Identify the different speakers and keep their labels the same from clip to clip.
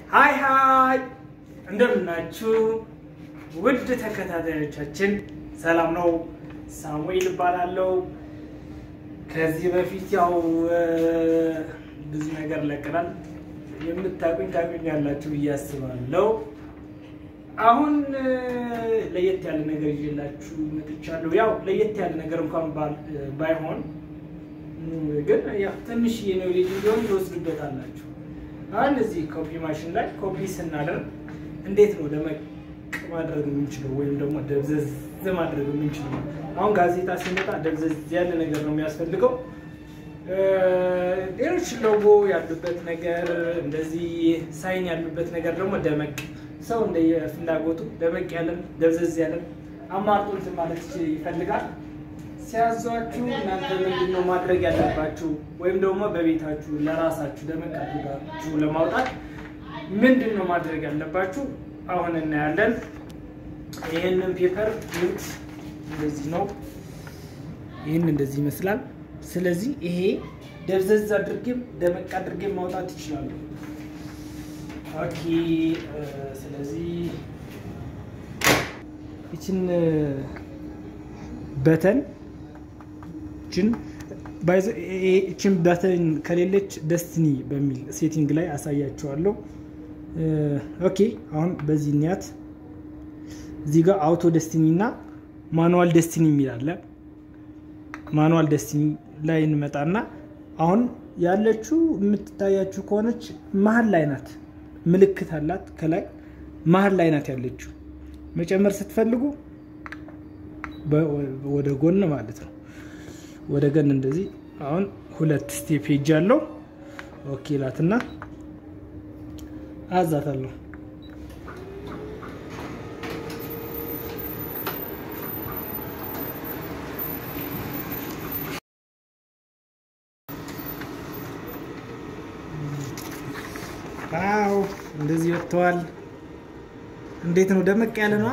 Speaker 1: ሀይ ሀይ እንደምናችሁ ውድ ተከታታዮቻችን ሰላም ነው። ሳሙኤል እባላለሁ። ከዚህ በፊት ያው ብዙ ነገር ለቅናል። የምታቁኝ ታቁኛላችሁ ብዬ አስባለሁ። አሁን ለየት ያለ ነገር ይዤላችሁ መጥቻለሁ። ያው ለየት ያለ ነገር እንኳን ባይሆን ግን ያው ትንሽዬ ነው ልጅ ቢሆን ይወስዱበታላችሁ። አሁን እዚህ ኮፒ ማሽን ላይ ኮፒ ስናደርግ እንዴት ነው ደመቅ ማድረግ የምንችለው ወይም ደግሞ ደብዘዝ ማድረግ የምንችለው? አሁን ጋዜጣ ሲመጣ ደብዘዝ ያለ ነገር ነው የሚያስፈልገው። ሌሎች ሎጎ ያሉበት ነገር እንደዚህ ሳይን ያሉበት ነገር ደግሞ ደመቅ ሰው እንደየፍላጎቱ ደመቅ ያለን ደብዘዝ ያለን አማርጦ እንትን ማለት ይፈልጋል። ሲያዟችሁ እናንተ ምንድን ነው ማድረግ ያለባችሁ? ወይም ደግሞ በቤታችሁ ለራሳችሁ ደመቅ አድርጋችሁ ለማውጣት ምንድን ነው ማድረግ ያለባችሁ? አሁን እናያለን። ይህንን ፔፐር ዩት እንደዚህ ነው። ይህን እንደዚህ ይመስላል። ስለዚህ ይሄ ደብዘዝ አድርጌም ደመቅ አድርጌም ማውጣት ይችላሉ። ኦኬ። ስለዚህ ይችን በተን ይችን በተን ከሌለች ደስትኒ በሚል ሴቲንግ ላይ አሳያቸዋለሁ። ኦኬ አሁን በዚህ ኒያት እዚህ ጋር አውቶ ደስትኒ እና ማኑዋል ደስትኒ የሚል አለ። ማኑዋል ደስትኒ ላይ እንመጣና አሁን ያለችው የምትታያችሁ ከሆነች መሀል ላይ ናት። ምልክት አላት ከላይ መሀል ላይ ናት ያለችው። መጨመር ስትፈልጉ ወደ ጎን ማለት ነው። ወደ ገን እንደዚህ አሁን ሁለት ስቴፕ ሄጅ አለው። ኦኬ ላትና አዛታለሁ። አዎ እንደዚህ ወጥተዋል። እንዴት ነው? ደመቅ ያለ ነው።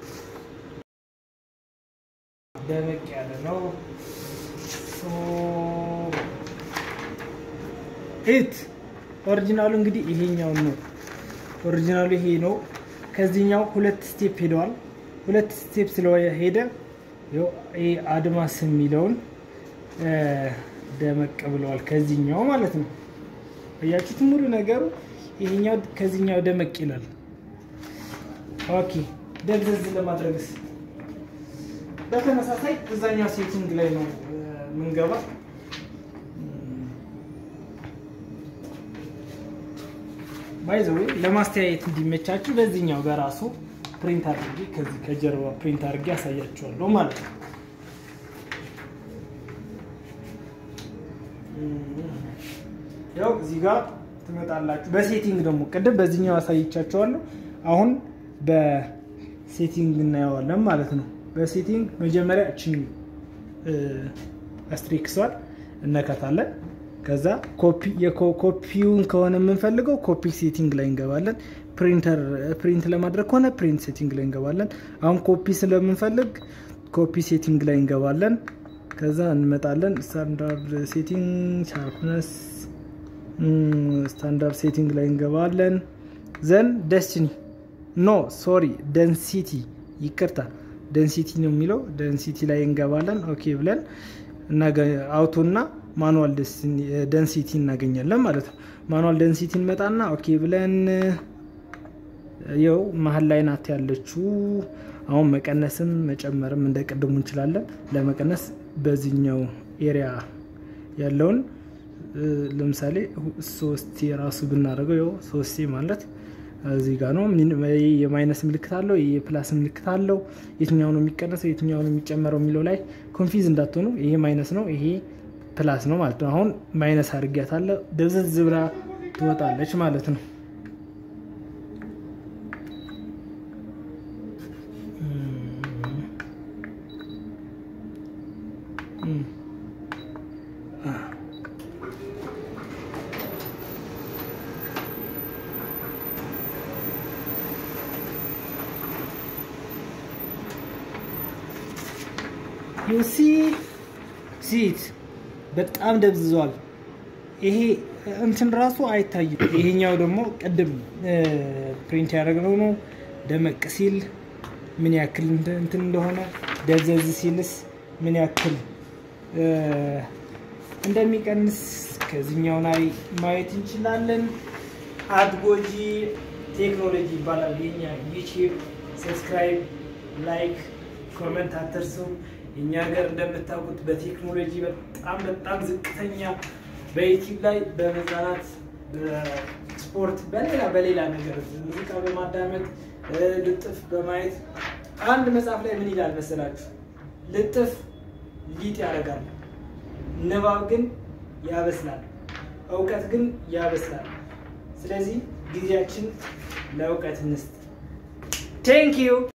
Speaker 1: ደመቅ ያለ ነው። ኢት ኦሪጂናሉ እንግዲህ ይሄኛው ነው። ኦሪጂናሉ ይሄ ነው። ከዚህኛው ሁለት ስቴፕ ሄደዋል። ሁለት ስቴፕ ስለሄደ ይሄ አድማስ የሚለውን ደመቅ ብለዋል። ከዚህኛው ማለት ነው። እያችሁት ሙሉ ነገሩ ይሄኛው ከዚህኛው ደመቅ ይላል። ኦኬ ደብዘዝ ለማድረግስ በተመሳሳይ እዛኛው ሴቲንግ ላይ ነው ምንገባ ባይዘዌ ለማስተያየት እንዲመቻችሁ በዚህኛው በራሱ ፕሪንት አድርጌ ከዚህ ከጀርባ ፕሪንት አድርጌ ያሳያችኋለሁ ማለት ነው። ያው እዚህ ጋር ትመጣላችሁ። በሴቲንግ ደግሞ ቅድም በዚህኛው አሳይቻችኋለሁ። አሁን በሴቲንግ እናየዋለን ማለት ነው። በሴቲንግ መጀመሪያ እችን አስትሪክሷን እነካታለን። ከዛ ኮፒውን ከሆነ የምንፈልገው ኮፒ ሴቲንግ ላይ እንገባለን። ፕሪንተር ፕሪንት ለማድረግ ከሆነ ፕሪንት ሴቲንግ ላይ እንገባለን። አሁን ኮፒ ስለምንፈልግ ኮፒ ሴቲንግ ላይ እንገባለን። ከዛ እንመጣለን። ስታንዳርድ ሴቲንግ ሻርፕነስ ስታንዳርድ ሴቲንግ ላይ እንገባለን። ዘን ደስቲኒ ኖ ሶሪ ደንሲቲ ይቅርታ ደንሲቲ ነው የሚለው ደንሲቲ ላይ እንገባለን። ኦኬ ብለን አውቶ እና ማኑዋል ደንሲቲ እናገኛለን ማለት ነው። ማኑዋል ደንሲቲ እንመጣና ኦኬ ብለን ይኸው መሀል ላይ ናት ያለችው። አሁን መቀነስም መጨመርም እንደ ቅድሙ እንችላለን። ለመቀነስ በዚህኛው ኤሪያ ያለውን ለምሳሌ ሶስቴ ራሱ ብናደርገው ይኸው ሶስቴ ማለት እዚህ ጋር ነው። የማይነስ ምልክት አለው፣ የፕላስ ምልክት አለው። የትኛው ነው የሚቀነሰው የትኛው ነው የሚጨመረው የሚለው ላይ ኮንፊዝ እንዳትሆኑ። ይሄ ማይነስ ነው፣ ይሄ ፕላስ ነው ማለት ነው። አሁን ማይነስ አድርጊያታለሁ፣ ደብዘዝ ብላ ትወጣለች ማለት ነው። ዩሲ ሲት በጣም ደብዝዟል። ይሄ እንትን ራሱ አይታይም። ይሄኛው ደግሞ ቅድም ፕሪንት ያደረግነው ነው። ደመቅ ሲል ምን ያክል እንትን እንደሆነ ደብዘዝ ሲልስ ምን ያክል እንደሚቀንስ ከዚህኛው ላይ ማየት እንችላለን። አድጎጂ ቴክኖሎጂ ይባላል የኛ ዩቲዩብ። ሰብስክራይብ፣ ላይክ፣ ኮመንት አትርሱ። እኛ ሀገር እንደምታውቁት በቴክኖሎጂ በጣም በጣም ዝቅተኛ በዩቲዩብ ላይ በመዝናናት በስፖርት በሌላ በሌላ ነገር ሙዚቃ በማዳመጥ ልጥፍ በማየት አንድ መጽሐፍ ላይ ምን ይላል መሰላችሁ? ልጥፍ ሊጥ ያደርጋል፣ ንባብ ግን ያበስላል፣ እውቀት ግን ያበስላል። ስለዚህ ጊዜያችን ለእውቀት እንስጥ። ቴንክ ዩ